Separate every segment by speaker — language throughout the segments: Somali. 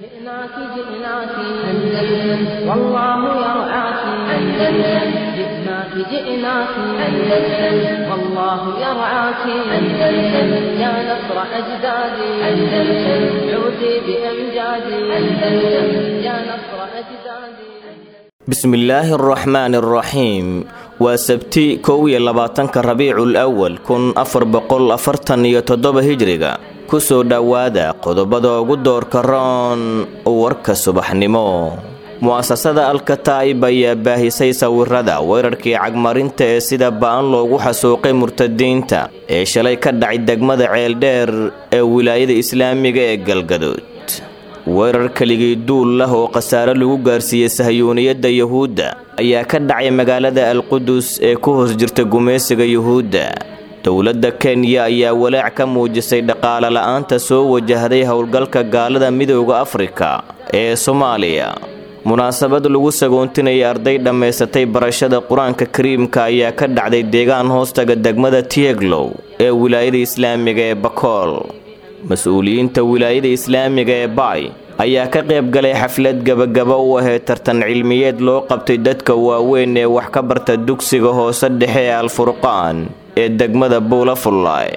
Speaker 1: جئناك جئناك أندلس والله يرعاك أندلس جئناك جئناك أندلس والله يرعاك أندلس يا نصر أجدادي أندلس عودي بأمجادي أندلس يا نصر أجدادي
Speaker 2: bismillaahi araxmaani araxiim waa sabti kow iyo labaatanka rabiicul awal kun afar boqol afartan iyo toddoba hijriga kusoo dhowaada qodobada ugu doorka roon warka subaxnimo mu'asasada alkataa'ib ayaa baahisay sawirada weerarkii cagmarinta ee sida ba'an loogu xasuuqay murtadiinta ee shalay ka dhacay degmada ceeldheer ee wilaayada islaamiga ee galgaduud weerar keligii duul lah oo khasaare lagu gaarsiiyey sahyuuniyadda yuhuudda ayaa ka dhacay magaalada alqudus ee ku hoos jirta gumaysiga yuhuudda dowladda kenya ayaa walaac ka muujisay dhaqaale la'aanta soo wajahday howlgalka gaalada midooda afrika ee soomaaliya munaasabad lagu sagoontinaya arday dhammaysatay barashada qur-aanka kariimka ayaa ka dhacday deegaan hoostaga degmada tieglow ee wilaayada islaamiga ee bakool mas-uuliyiinta wilaayada islaamiga ee baay ayaa ka qayb galay xaflad gebagaba u ahayd tartan cilmiyeed loo qabtay dadka waaweyn ee wax ka barta dugsiga hoose dhexe ee alfurqaan ee degmada buula fullaay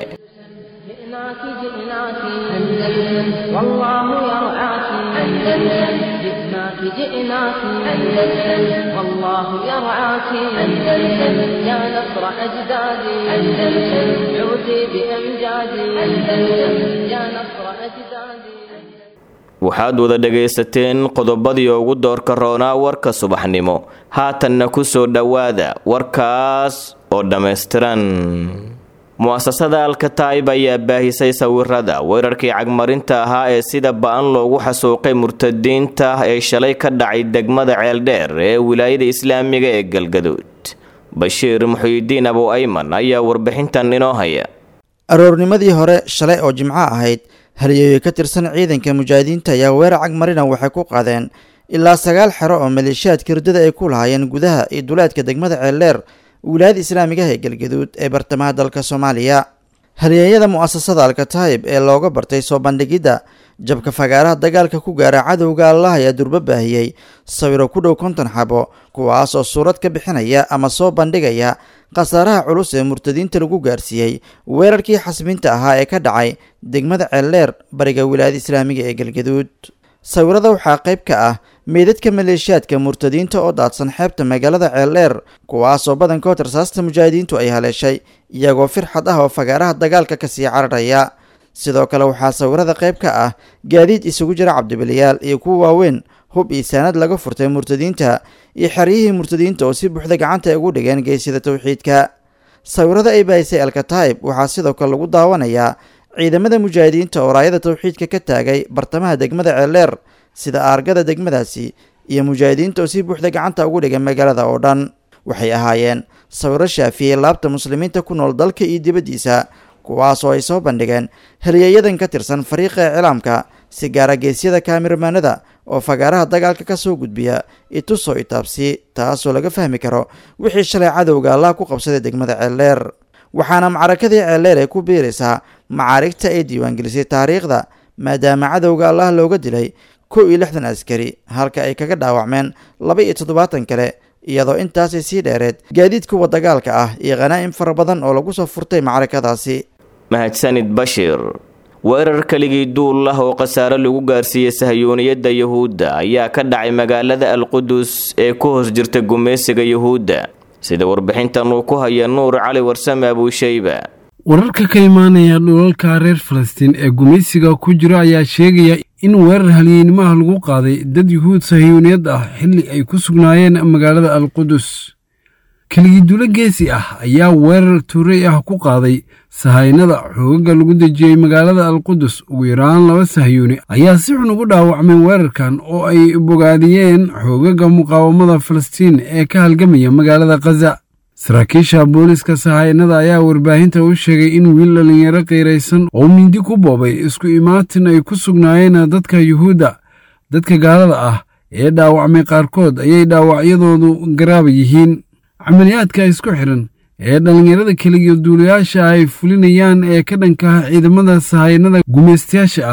Speaker 1: جئناك جئناك أندلس والله يرعاك أندلس جئناك جئناك أندلس والله يرعاك أندلس يا نصر أجدادي أندلس عودي بأمجادي أندلس يا نصر أجدادي
Speaker 2: waxaad wada dhagaysateen qodobadii ugu doorka roonaa warka subaxnimo haatanna ku soo dhowaada warkaas oo dhammaystiran mu'asasada alkataa'ib ayaa baahisay sawirada weerarkii cagmarinta ahaa ee sida ba'an loogu xasuuqay murtadiinta ee shalay ka dhacay degmada ceeldheer ee wilaayada islaamiga ee galgaduud bashiir muxuyidiin abu ayman ayaa warbixintan inoo haya
Speaker 3: aroornimadii hore shalay oo jimco ahayd halyeeyo ka tirsan ciidanka mujaahidiinta ayaa weerar cagmarina waxay ku qaadeen ilaa sagaal xero oo maleeshiyaadka hurdada ay ku lahaayeen gudaha iyo duleedka degmada ceeldheer wilaayada islaamigaha ee galgaduud ee bartamaha dalka soomaaliya halyeeyada mu'asasada alkataayib ee looga bartay soo bandhigidda jabka fagaaraha dagaalka ku gaara cadowga allah ayaa durbo baahiyey sawiro ku dhow konton xabo kuwaas oo suurad ka bixinaya ama soo bandhigaya khasaaraha culus ee murtadiinta lagu gaarsiiyey weerarkii xasbinta ahaa ee ka dhacay degmada ceeldheer bariga wilaayada islaamiga ee galgaduud sawirada waxaa qayb ka ah meydadka maleeshiyaadka murtadiinta oo daadsan xeebta magaalada ceeldheer kuwaasoo badankood rasaasta mujaahidiintu ay haleeshay iyagoo firxad ah oo fagaaraha dagaalka kasii cararaya sidoo kale waxaa sawirada qayb ka ah gaadiid isugu jira cabdibiliyaal iyo kuwa waaweyn hub iyo saanad laga furtay murtadiinta iyo xeryihii murtadiinta oo si buuxda gacanta ay ugu dhigeen geesida towxiidka sawirada ay baahisay alkataa'ib waxaa sidoo kale lagu daawanayaa ciidamada mujaahidiinta oo raayada towxiidka ka taagay bartamaha degmada ceeldheer sida aargada degmadaasi iyo mujaahidiinta oo si buuxda gacanta ugu dhigay magaalada oo dhan waxay ahaayeen sawiro shaafiyey laabta muslimiinta ku nool dalka iyo dibaddiisa kuwaas oo ay soo bandhigeen halyeeyadan ka tirsan fariiqa iclaamka si gaara geesyada kaamirmaanada oo fagaaraha dagaalka ka soo gudbiya itusoo itaabsi taasoo laga fahmi karo wixii shalay cadowga allah ku qabsaday degmada ceeldheer waxaana macrakadii ceeldheer ay ku biiraysaa macaarigta ay diiwaangelisay taariikhda maadaama cadowga allah looga dilay kow iyo lixdan askari halka ay kaga dhaawacmeen laba iyo toddobaatan kale iyadoo intaasay sii dheereed gaadiid kuwa dagaalka ah iyo khanaa'im fara badan oo lagu soo furtay macrakadaasi
Speaker 2: mahadsanid bashiir weerar keligii duul lah oo khasaare lagu gaarsiiyey sahyuuniyadda yuhuudda ayaa ka dhacay magaalada alqudus ee ku hoos jirta gumaysiga yuhuudda sida warbixintan uu ku haya nuur cali warsame abuushayba
Speaker 4: wararka ka imaanaya dhulalka reer falastiin ee gumaysiga ku jira ayaa sheegaya in weerar halyeenimaha lagu qaaday dad yuhuud sahiyuuniyad ah xilli ay ku sugnaayeen magaalada alqudus keligiidulo geesi ah ayaa weerar tuuray ah ku qaaday sahaynada xoogaga lagu dejiyey magaalada alqudus ugu yaraan laba sahyuuni ayaa si xun ugu dhaawacmay weerarkan oo ay bogaadiyeen xoogaga muqaawamada falastiin ee ka halgamaya magaalada khaza saraakiisha booliska sahaynada ayaa warbaahinta u sheegay in wiil dhallinyaro qiiraysan oo mindi ku boobay isku imaatin ay ku sugnaayeen dadka yuhuudda dadka gaalada ah ee dhaawacmay qaarkood ayay dhaawacyadoodu garaaba yihiin camaliyaadka isku xidhan ee dhallinyarada keligiyo duulayaasha ay fulinayaan ee ka dhanka ciidamada sahaynada gumaystayaasha ah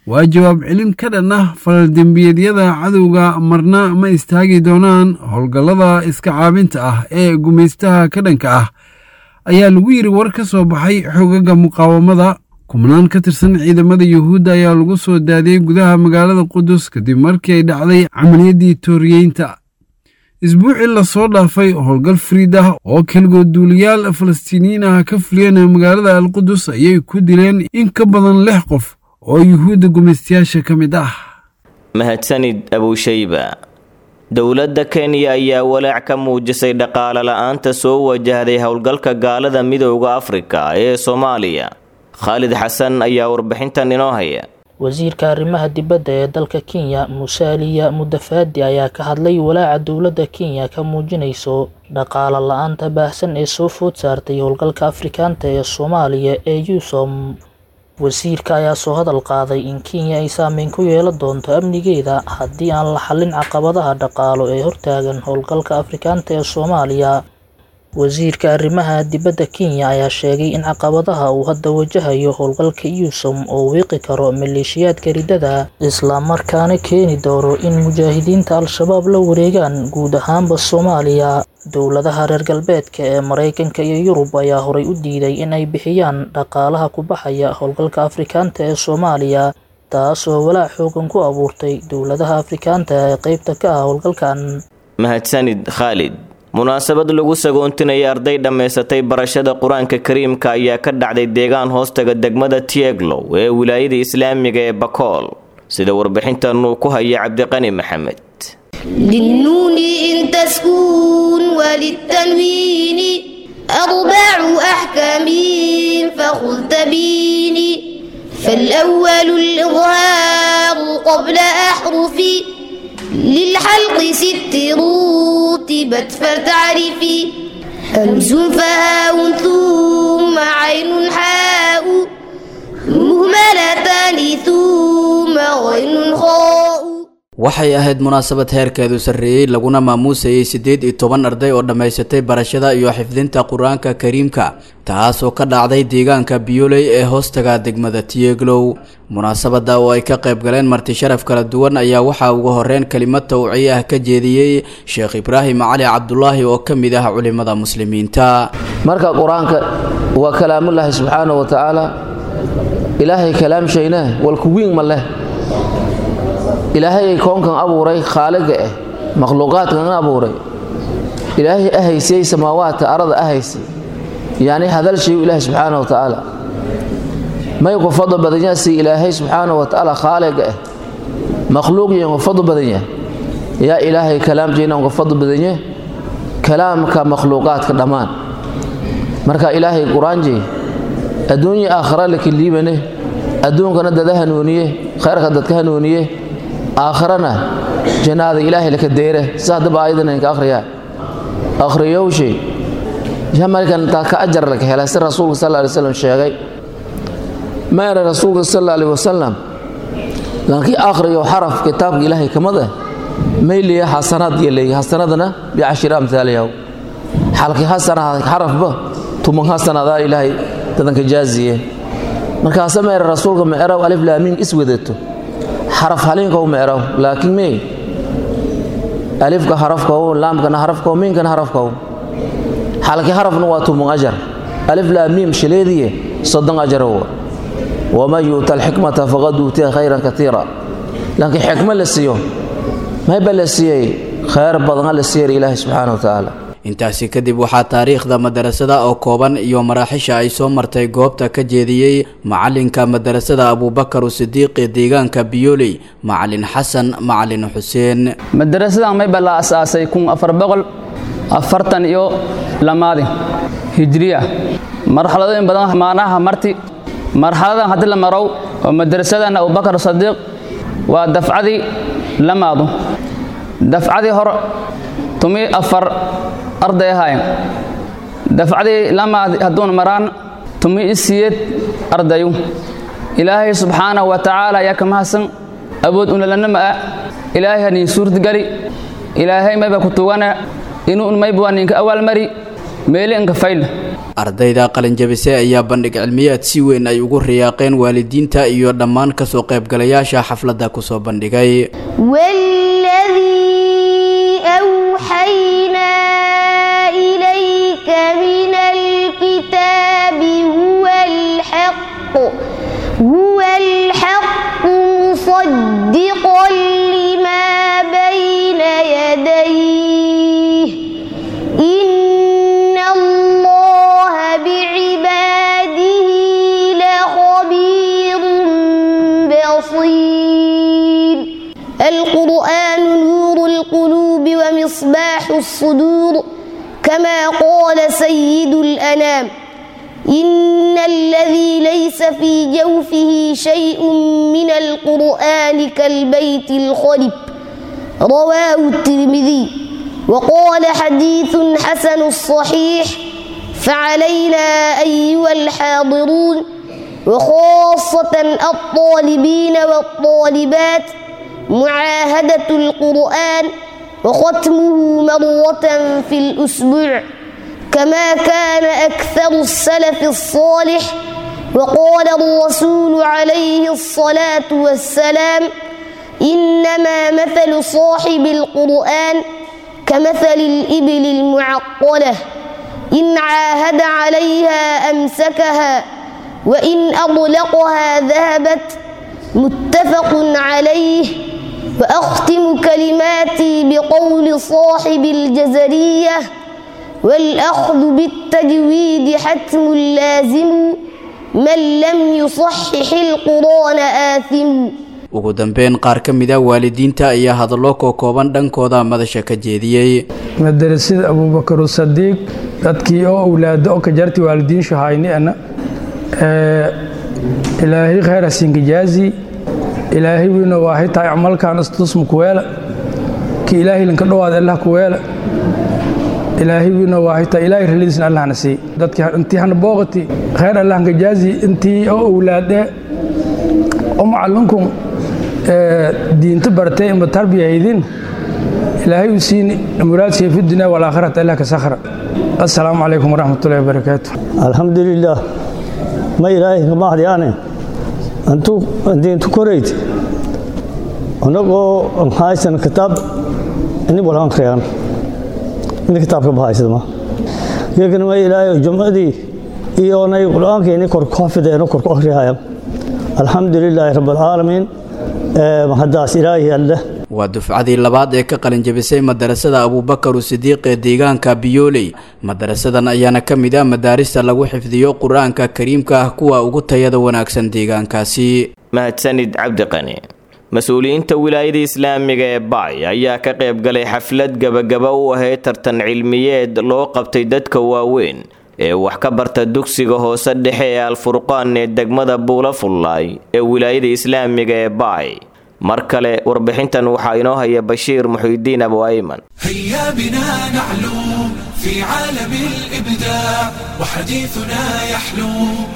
Speaker 4: waa jawaab celin ka dhan ah falaldembiyeedyada cadowga marna ma istaagi doonaan howlgallada iska caabinta ah ee gumaystaha ka dhanka ah ayaa lagu yidhi war ka soo baxay xogaga muqaawamada kubnaan ka tirsan ciidamada yuhuudda ayaa lagu soo daadiyey gudaha magaalada qudus kadib markii ay dhacday camaliyaddii tooriyeynta isbuucii lasoo dhaafay howlgal fariid ah oo keligood duuliyaal falastiiniyiin ah ka fuliyeen magaalada alqudus ayay ku dileen in ka badan lix qof oo yuhuudda gumaystayaasha ka mid ah
Speaker 2: mahadsanid abushayba dowladda kenya ayaa walaac ka muujisay dhaqaale la-aanta soo wajahday howlgalka gaalada midooda afrika ee soomaaliya khaalid xasan ayaa warbixintan inoo haya
Speaker 5: wasiirka arrimaha dibadda ee dalka kenya musaaliya mudafaadi ayaa ka hadlay walaaca dowladda kenya ka muujinayso dhaqaale la-aanta baahsan ee soo food saartay howlgalka afrikaanta ee soomaaliya ee yusom wasiirka ayaa soo hadal qaaday in kenya ay saameyn ku yeelan doonto amnigeeda haddii aan la xallin caqabadaha dhaqaalo ee hortaagan howlgalka afrikaanta ee soomaaliya wasiirka arrimaha dibadda kenya ayaa sheegay in caqabadaha uu hadda wajahayo howlgalka yusom oo wiiqi karo maleeshiyaadka riddada islamarkaana keeni doono in mujaahidiinta al-shabaab la wareegaan guud ahaanba soomaaliya dowladaha reer galbeedka ee maraykanka iyo yurub ayaa horay u diiday in ay bixiyaan dhaqaalaha ku baxaya howlgalka afrikaanta ee soomaaliya taasoo walaac xoogan ku abuurtay dowladaha afrikaanta ee qeybta ka ah howlgalkan
Speaker 2: mahadsanid khaalid munaasabad lagu sagoontinaya arday dhammaysatay barashada qur-aanka kariimka ayaa ka dhacday deegaan hoostaga degmada tieglow ee wilaayada islaamiga ee bakool sida warbixintan uu ku haya cabdiqani maxamed
Speaker 6: للنون إن تسكون وللتنوين أربع أحكام فخذ تبيني فالأول الإظهار قبل أحرف للحلق ست رتبت فتعرفي همز فهاء ثم عين حاء مهملتان ثم غين خاء
Speaker 7: waxay ahayd munaasabad heerkeedu sarreeyey laguna maamuusayay siddeed iyo toban arday oo dhammaysatay barashada iyo xifdinta qur-aanka kariimka taasoo ka dhacday deegaanka biyoley ee hoostaga degmada tieglow munaasabada oo ay ka qayb galeen marti sharaf kala duwan ayaa waxaa ugu horeyn kelimad tawciye ah ka jeediyey sheekh ibraahim cali cabdulaahi oo ka mid ah culimada muslimiinta
Speaker 8: marka qur-aanka waa kalaamullaahi subxaana wa tacaala ilaahay kalaamshayna walkuwiin ma leh ilaahay ay koonkan abuuray khaaliga ah makhluuqaadkan abuuray ilaahay ahaysiyey samaawaadka arada ahaysay yacni hadalshayu ilaahay subxaana wa tacaala may ku fadlo badan yaha si ilaahay subxaana wa tacaala khaaliga ah makhluuq yan ku fadlo badan yahay yaa ilaahay kalaamjayna ku fadlo badan yahay kalaamka makhluuqaadka dhammaan marka ilaahay qur-aanjay adduunya aakhira laka liibane adduunkana dada hanuuniye khayrka dadka hanuuniye aakhirana jannaada ilaahay laka deere sidaa haddaba aayadan ka akhriyaa akhriyowshay markan taa ka ajar laka hela si rasuulka sal alay wasalam sheegay meera rasuulka sal alay wasalam lankii akhriyo xaraf kitaabka ilaahay kamid ah mayliya xasanaad iyo leeyahy xasanadana bicashiri amhaaliyaw xalkii xasana xarafba tuman xasanadaa ilaahay dadanka jaaziye markaase meera rasuulka meeraw alif laamiin is wadato xaraf haliinkow meeraw laakiin mee alifka harafkow laamkana harafkow miinkana harafkow xalkii harafna waa tuman ajar alif laamiim shileediye soddon ajarow waman yuuta alxikmata faqad uutiya khayran katiira laakiin xikmo la siiyo mayba la siiyey khayr badana la siiyay ilaahi subxaana wa tacaala
Speaker 7: intaasi kadib waxaa taariikhda madarasada oo kooban iyo maraaxisha ay soo martay goobta ka jeediyey macalinka madarasada abuubakar sidiiq ee deegaanka biyoley macalin xasan macalin xuseen
Speaker 9: madarasadan mayba la asaasay kun afar boqol afartan iyo lamaadi hijriya marxaladooyin badan maanaha marti marxaladan haddii la marow oo madarasadan abubakar sadiiq waa dafcadii lamaadu dafcadii hor tumi afar arday ahaayeen dafcadii lamaad hadduun maraan tumi isiyeed ardayu ilaahay subxaanahu wa tacaala ayaa ka mahadsan awood unalanama ah ilaahay hanii suurtgali ilaahay mayba ku tugana inuu mayba waa ninka awaalmari meeli inka fayl
Speaker 7: ardayda qalinjabise ayaa bandhig cilmiyaad si weyn ay ugu riyaaqeen waalidiinta iyo dhammaan kasoo qaybgalayaasha xafladda kusoo bandhigay
Speaker 6: والذي أوحينا إليك من الكتاب هو الحق هو الحق مصدقا لما بين يديه إن الله بعباده لخبير بصير القرآن نور القلوب ومصباح الصدور كما قال سيد الأنام إن الذي ليس في جوفه شيء من القرآن كالبيت الخرب رواه الترمذي وقال حديث حسن الصحيح فعلينا أيها الحاضرون وخاصة الطالبين والطالبات معاهدة القرآن وختمه مرة في الأسبوع كما كان أكثر السلف الصالح وقال الرسول عليه الصلاة والسلام إنما مثل صاحب القرآن كمثل الإبل المعقلة إن عاهد عليها أمسكها وإن أطلقها ذهبت متفق عليه وأختم كلماتي بقول صاحب الجزرية والأخذ بالتجويد حتم لازم من لم يصحح القرآن آثم
Speaker 7: ugu dambeyn qaar ka mid a waalidiinta ayaa hadallo kookooban dhankooda madasha ka jeediyey
Speaker 10: madarasada abuubakar sadiiq dadkii oo awlaado oo ka jarti waalidiinshu hayniana ilaahay khayr hasiinkajaazi ilaahay wiina waahay tahay camalkan istusmu kuweela ki ilaahay linka dhowaad allah kuweela ilaahay wiina waahay tahay ilaahay ralidiisna allahna sii dadkii intii hana booqati khayr allahna jaazi intii oo awlaade oo macallinkun diinta bartay ima tarbiyahaydin ilaahay u siin muraadsiya fi dunya walaakhirata allah ka sakhra assalaamu calaykum waraxmatullahi wabarakaatu
Speaker 11: alxamdulilah ma ilaahay kama hadyaane antu diintu korayd anagoo haysan kitaab ini wal akhriyaan ini kitaabka bahaysada geegana ma ilaahay jumcadii iyo nay qur-aanka ini kor ku xafideeno kor ku akhriyayaan alxamdulilaahi rabbilcaalamiin mahadaas ilaahi alleh
Speaker 7: waa dufcadii labaad ee ka qalinjabisay madarasada abuubakaru sidiiq ee deegaanka biyooley madarasadan ayaana ka mid ah madaarista lagu xifdiyo qur-aanka kariimka ah kuwa ugu tayada wanaagsan deegaankaasi
Speaker 2: mahadsanid cabdiqani mas-uuliyiinta wilaayada islaamiga ee bacay ayaa ka qayb galay xaflad gabagaba u ahayd tartan cilmiyeed loo qabtay dadka waaweyn ee wax ka barta dugsiga hoose dhexe ee alfurqaan ee degmada buula fullaay ee wilaayada islaamiga ee bacay mar kale warbixintan waxaa inoo haya bashiir muxiidiin abu ayman
Speaker 12: هيا بنا نعلو في عالم الإبداع وحديثنا يحلو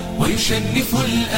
Speaker 12: ويشنف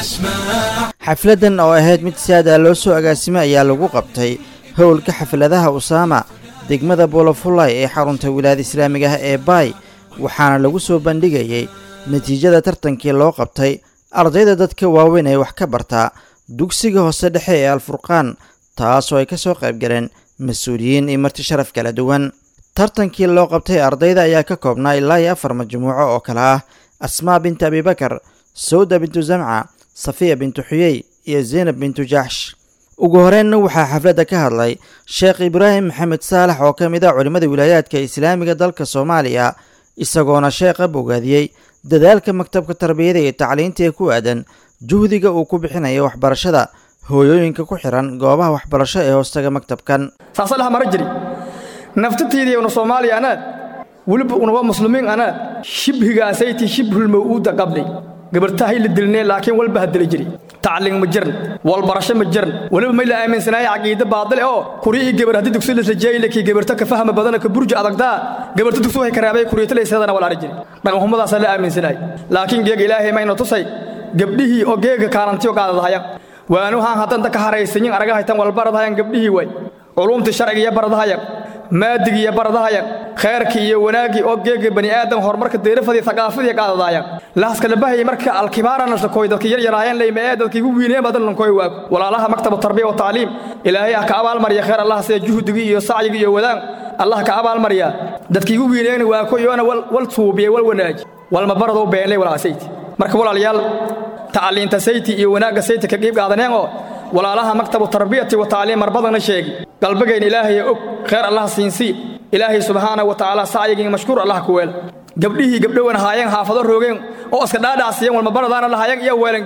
Speaker 12: الأسماع
Speaker 3: xafladdan oo ahayd mid si aad ah loo soo agaasimay ayaa lagu qabtay howlka xafladaha usaama degmada buulafullay ee xarunta wilaayada islaamiga ah ee baay waxaana lagu soo bandhigayey natiijada tartankii loo qabtay ardayda dadka waaweyn ee wax ka bartaa dugsiga hoose dhexe ee alfurqaan taasoo ay ka soo qayb galeen mas-uuliyiin iyo marti sharaf kala duwan tartankii loo qabtay ardayda ayaa ka koobnaa ilaa iyo afar majmuuco oo kale ah asmaa bintu abibakar sawda bintu zamca safiya bintu xuyey iyo zaynab bintu jaxsh ugu horeenna waxaa xafladda ka hadlay sheekh ibraahim maxamed saalax oo ka mid ah culimmada wilaayaadka islaamiga dalka soomaaliya isagoona sheekha bogaadiyey dadaalka maktabka tarbiyada iyo tacliinta ee ku aadan juhdiga uu ku bixinayo waxbarashada hooyooyinka ku xiran goobaha waxbarasho ee hoostaga maktabkan
Speaker 13: saasalaha mara jiri naftatiidii una soomaaliya anaad weliba unawa muslimiin anaad shibhigaasaytii shibhulmaw'uuda qabnay gabartahay la dilnee laakiin walba ha dili jiri tacliin ma jiran walbarasho ma jiran weliba may la aaminsanaaye caqiide baadile oo kuri ii gabar haddii dugsi laslajeeyile kii gabarta ka fahma badana ka burja adagdaa gabarta dugsi waxay karaabay kuriyatalaysadana walaari jiri dhaqanxumadaasaa la aaminsanaay laakiin geega ilaahay mayna tusay gabdhihii oo geega kaalantiyo qaadadahaya waanuhaan haddanta ka haraysanyin aragahaytan walbaradahayan gabdhihii way culumtii sharciga iyo baradahaya maadigii iyo baradahaya khayrkii iyo wanaaggii oo geega bani aadam horumarka deerafadii thaqaafadii qaadadaaya laaska labahayay marka alkibaarana shakoy dadka yar yaraayeen leyma ee dadka igu wiineen badan lankoy waag walaalaha maktabu tarbiya wa tacliim ilaahay ah ka abaalmariya khayr allah sida juhdigii iyo sacyigii iyo wadaan allah ka abaalmariya dadka igu wiineen waa ko yoona wal suubiye wal wanaaji walma barado beenley walaasayti marka walaalayaal tacliinta sayti iyo wanaagga sayti ka qiib qaadaneen oo walaalaha maktabu tarbiyati wa tacliim mar badana sheegi qalbigayna ilaahay og khayr allah siinsii ilaahay subxaana wa tacaala sacyigii mashkuur allah ku weel gabdhihii gabdhowan haayeen haafado roogeen oo iska dhaadhaasiyeen walma baradaana lahaayeen iyo weelan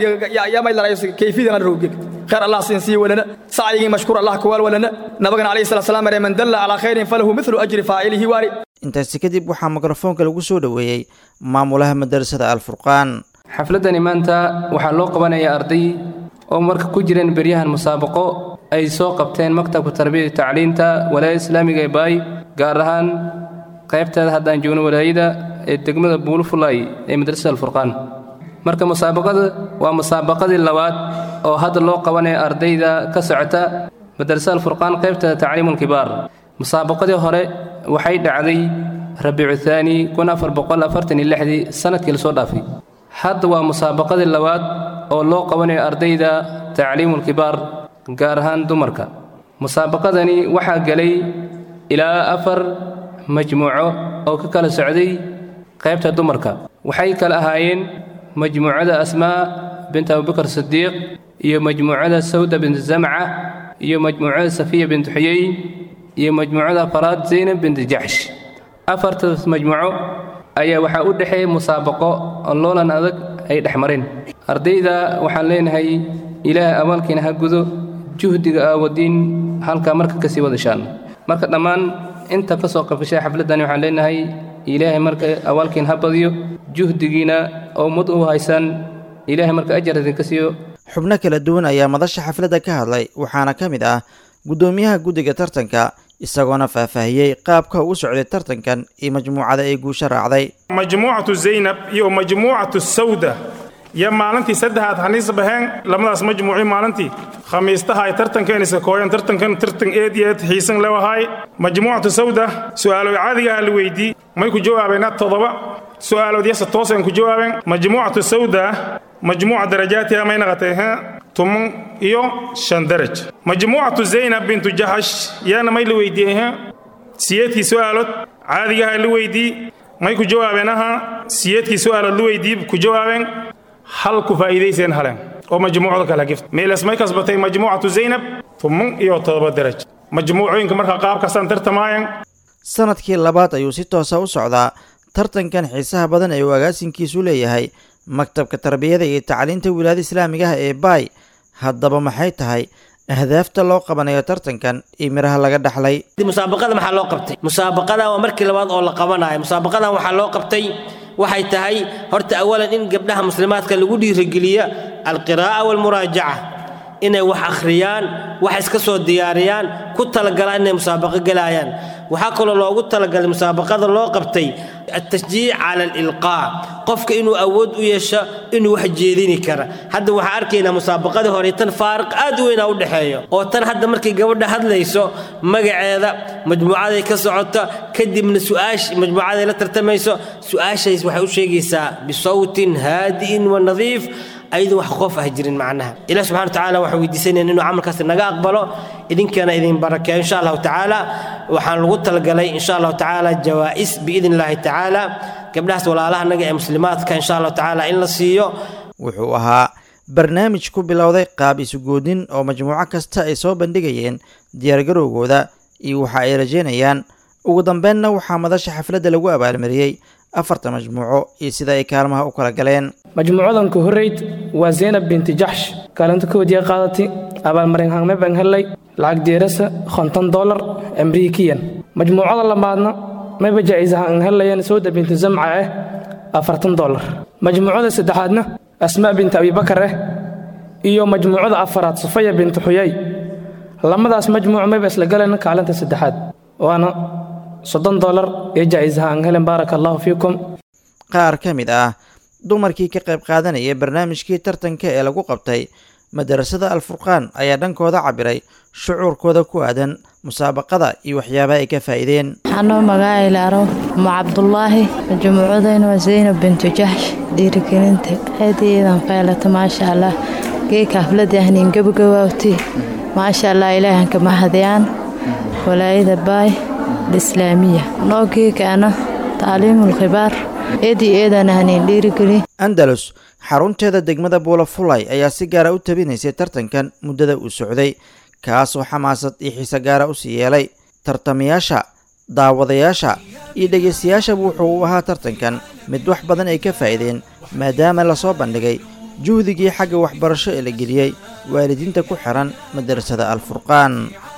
Speaker 13: kayfidana roogeen khayr allah siinsii walana sacyigii mashkuur allah ku weel walana nabagana calayhi salatu salaam maree man dalla calaa khayrin falahu mithlu ajri faa'ilihi waari
Speaker 3: intaasi kadib waxaa mikrofoonka lagu soo dhoweeyey maamulaha madarasada alfurqaan
Speaker 14: xafladani maanta waxaa loo qabanayaa arday oo marka ku jireen beryahan musaabaqo ay soo qabteen maktabka tarbiyada tacliinta walaayada islaamiga ee baay gaar ahaan qaybteeda haddaan joogno walaayada ee degmada buulfulay ee madrasada alfurqaan marka musaabaqada waa musaabaqadii labaad oo hadda loo qabanaya ardayda ka socota madrasada alfurqaan qaybteeda tacliimulkibaar musaabaqadii hore waxay dhacday rabiicu thaani kun afar boqol afartan iyo lixdii sanadkii lasoo dhaafay hadda waa musaabaqadii labaad oo loo qabanayo ardayda tacliimulkibaar gaar ahaan dumarka musaabaqadani waxaa gelay ilaa afar majmuuco oo ka kala socday qaybta dumarka waxay kala ahaayeen majmuucada asmaa bint abubakar sidiiq iyo majmuucada sawda bint zamca iyo majmuucada safiya bint xuyey iyo majmuucada faraad zaynab bint jaxsh afartaas majmuuco ayaa waxaa u dhexeeya musaabaqo oo loolan adag ay dhex mareen ardayda waxaan leenahay ilaahay abaalkiina ha gudo juhdiga aawadiin halkaa marka ka sii wadashaan marka dhammaan inta ka soo qabashay xafladdani waxaan leenahay ilaahay marka abaalkiina ha badiyo juhdigiina oo ummad u haysaan ilaahay marka ajar idinka siiyo
Speaker 3: xubno kala duwan ayaa madasha xafladda ka hadlay waxaana ka mid ah guddoomiyaha guddiga tartanka isagoona faahfaahiyey qaabka uu socday tartankan iyo majmuucada ay guusha raacday
Speaker 15: majmuucatu zaynab iyo majmuucatu sawda iyo maalintii saddexaad haniis baheen labadaas majmuuci maalintii khamiistaha ay tartankeen iska kooyeen tartankan tartan eed iyo eed xiisan lewahay majmuucatu sawda su'aalood caadigaha la weydii may ku jawaabeena toddoba su'aalood yase tooseen ku jawaabeen majmuucatu sawda majmuuca darajaatiha may naqatay tuman iyo shan daraj majmuucatu zaynab bintu jaxash yaana may la weydiiyey siyeedkii su'aalood caadigaha la weydii may ku jawaabeen aha siyeedkii su'aalood la weydii ku jawaabeen hal ku faa'iidayseen haleen oo majmuucda kala gift meelas may kasbatay majmuucatu zaynab tuman iyo toddoba daraj majmuucooyinka marka qaabkaasaan tartamaayeen
Speaker 3: sanadkii labaad ayuu si toosa u socdaa tartankan xiisaha badan ee uu agaasinkiisu leeyahay maktabka tarbiyada iyo tacliinta wilaayada islaamigaha ee baay haddaba maxay tahay ahdaafta loo qabanayo tartankan iyo miraha laga dhaxlay
Speaker 16: musaabaqada maxaa loo qabtay musaabaqadan waa markii labaad oo la qabanayo musaabaqadan waxaa loo qabtay waxay tahay horta awalan in gabdhaha muslimaadka lagu dhiirigeliya alqiraa'a waalmuraajaca inay wax akhriyaan wax iska soo diyaariyaan ku talagalaan inay musaabaqo gelaayaan waxaa kaloo loogu talagalay musaabaqada loo qabtay التشجيع على الإلقاء قفك إنه أود ويشا إنه واحد جيديني كرا هذا واحد أركينا مسابقة هوري تن فارق أدوين أو دحيو أو تن هذا مركي قبل هذا ليسو مقعد مجموعة كسعوتا كدي من سؤاش مجموعة لا ترتميسو سؤاش يسوح شيء بصوت هادئ ونظيف ayadu wax qof ah jirin macnaha ilaah subxana watacaala waxaan weydiisanaya inuu camalkaasi naga aqbalo idinkana idin barakeeyo insha allahu tacaala waxaan lagu talagalay insha allahu tacaala jawaa'is biidn illaahi tacaala gabdhahaas walaalaha naga ee muslimaadka insha allahu tacaala in la siiyo
Speaker 3: wuxuu ahaa barnaamij ku bilowday qaab isugoodin oo majmuuco kasta ay soo bandhigayeen diyaargarowgooda iyo waxa ay rajeynayaan ugu dambeynna waxaa madasha xafladda lagu abaalmariyey afarta majmuuco iyo sida ay kaalmaha u kala galeen
Speaker 10: majmuucadan ku horreyd waa zaynab binti jaxsh kaalinta koodiya qaadatay abaalmarin hangme baan hellay lacag deerasa konton dolar amriikiyan majmuucada labaadna mayba jaa'isaha aan helayaan sawda binti zamca ah afartan dolar majmuucada saddexaadna asmaa binti abibakar ah iyo majmuucada afaraad sufaya binti xuyay lamadaas majmuuc mayba isla galeen kaalinta saddexaad waana soddon dolar ee jaa'isaha aan helen baaraka allahu fiikum
Speaker 3: qaar ka mid ah dumarkii ka qayb qaadanaya barnaamijkii tartanka ee lagu qabtay madarasada alfurqaan ayaa dhankooda cabiray shucuurkooda ku aadan musaabaqada iyo waxyaabaha ay ka faa'iideen
Speaker 17: anoo magaacilaaro umu cabdulaahi majmuucadayna waa zaynab bintu jaxsh dhiirigelinta aad iidan faylata maasha allah geeka hafladii ahniin gabagawaawti maasha allah ilaahanka mahadiyaan walaayada baay alislaamiya noo geekaana taaliimul khibaar eedii eedan ahniin dhiirigeli
Speaker 3: andalus xarunteeda degmada buulafulay ayaa si gaara u tabinaysay tartankan muddada uu socday kaasoo xamaasad iyo xiise gaara u sii yeelay tartamayaasha daawadayaasha iyo dhegaystayaashaba wuxuu u ahaa tartankan mid wax badan ay ka faa'iideen maadaama lasoo bandhigay juhdigii xagga waxbarasho ee la geliyey waalidiinta ku xihan madarasada alfurqaan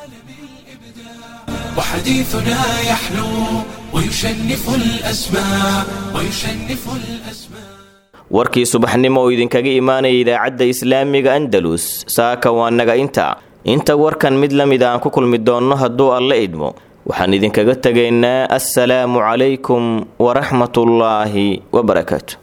Speaker 12: وحديثنا يحلو ويشنف الأسماع ويشنف الأسماع
Speaker 2: warkii subaxnimo oo idinkaga imaanaya idaacadda islaamiga andalus saaka waa naga inta inta warkan mid la mid aan ku kulmi doonno hadduu alla idmo waxaan idinkaga tegaynaa assalaamu calaykum waraxmatullaahi wabarakaatu